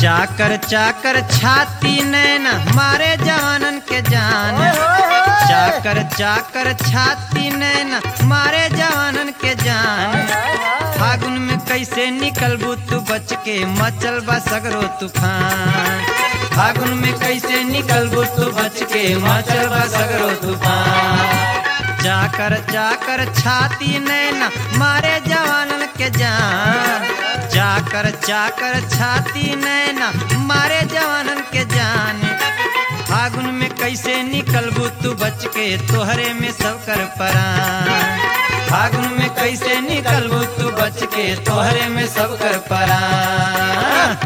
चाकर चाकर छाती नैना मारे जवानन के जान चाकर चाकर छाती नैना मारे जवानन के जान फागुन में कैसे निकलबू तू बच के मचल बा सगरो तूफान फागुन में कैसे निकलबू तू बच के मचल बा सगरो तूफान चाकर चाकर छाती नैना मारे जवानन के जान चाकर चाकर छाती नैना मारे जवानन के जान फागुन में कैसे निकलबू तू बच के तोहरे में सब कर परान फागुन में कैसे निकलबू तू बच के तोहरे में सब कर परान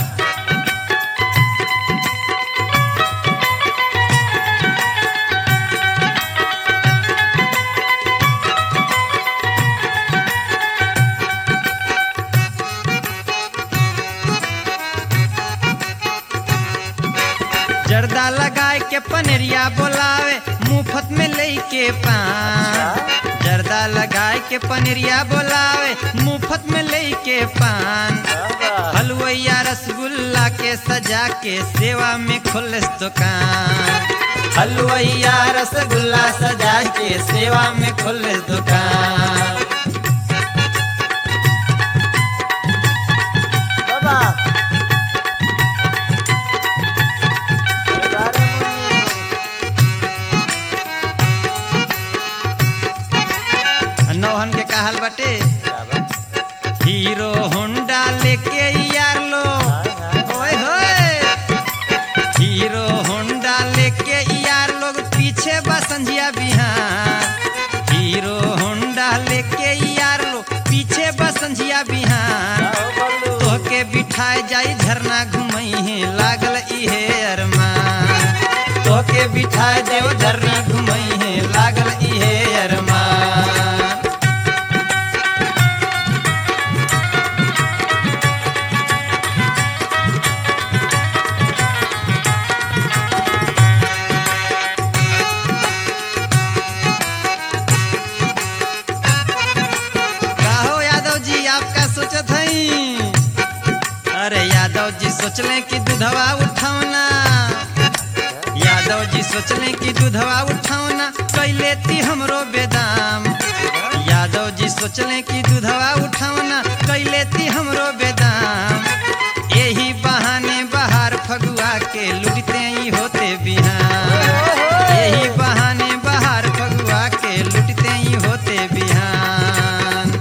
जर्दा लगाए के पनेरिया बोलावे मुफ्त में ले के पान जर्दा लगाए के पनेरिया बोलावे मुफ्त में ले के पान हलवैया रसगुल्ला के सजा के सेवा में खुलस दुकान हलवैया रसगुल्ला सजा के सेवा में खुलस दुकान बाबा नौहन के कहल बटे हीरो होंडा लेके यार लो ओए होए हीरो होंडा लेके यार लोग पीछे बसंजिया बिहार हीरो होंडा लेके यार लोग पीछे बसंजिया बिहार तोहके बिठाए जाई झरना घुमई है लागल इहे अरमान तोहके बिठाए देव झरना घुमई है लागल इहे अरमान काहो यादव जी आपका सोचत हई अरे यादव जी सोचले कि दूधवा उठावना यादव जी सोचले कि दूधवा उठावना कैले ती हमरो बेदाम यादव जी सोचले कि दूधवा उठावना कैले ती हमरो बेदाम यही बहाने बाहर फगुआ के लुटते ही होते बिहान यही बहाने बाहर फगुआ के लुटते ही होते बिहान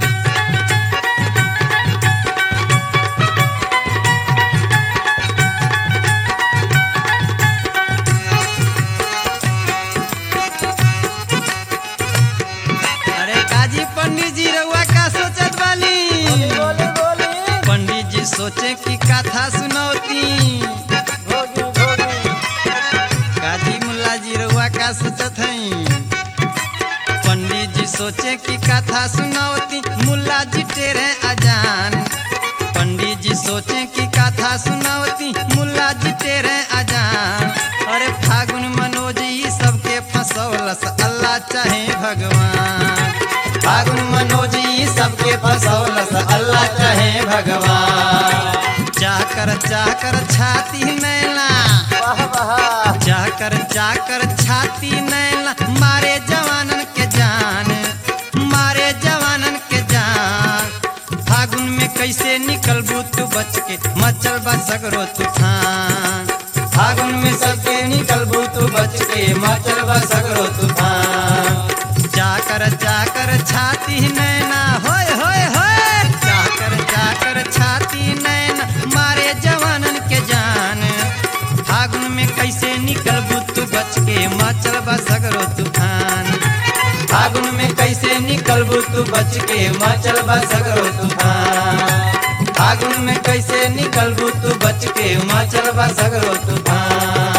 अरे काजी पंडित जी रउआ का सोचत वाली बोली बोली पंडित जी सोचे कि कथा सुनौती भोगी भोगी काजी मुल्ला जी रउआ का सोचत हई पंडित जी सोचे कि कथा सुनौती मुल्ला जी टेरे अजान पंडित जी सोचे कि कथा सुनौती मुल्ला जी टेरे अजान अरे फागुन मनोज ई सबके फंसौलस अल्लाह चाहे भगवान फागुन मनोज ई सबके फंसौलस अल्लाह चाहे भगवान चाकर चाकर छाती नैना वाह वाह चाकर चाकर छाती नैला मारे जवानन के जान मारे जवानन के जान फागुन में कैसे निकलबू तू बच के मचल बा सगरो तूफान फागुन में सबके निकलबू तू बच के मचल बा सगरो तूफान चाकर चाकर छाती नैना होय होय होय चाकर चाकर छाती नैना मारे जवानन के जान फागुन में कैसे निकलबू तू बच के मचल बा सगरो तूफान फागुन में कैसे निकलबू तू बच के मचल बा सगरो तूफान फागुन में कैसे निकलबू तू बच के मचल बा सगरो तूफान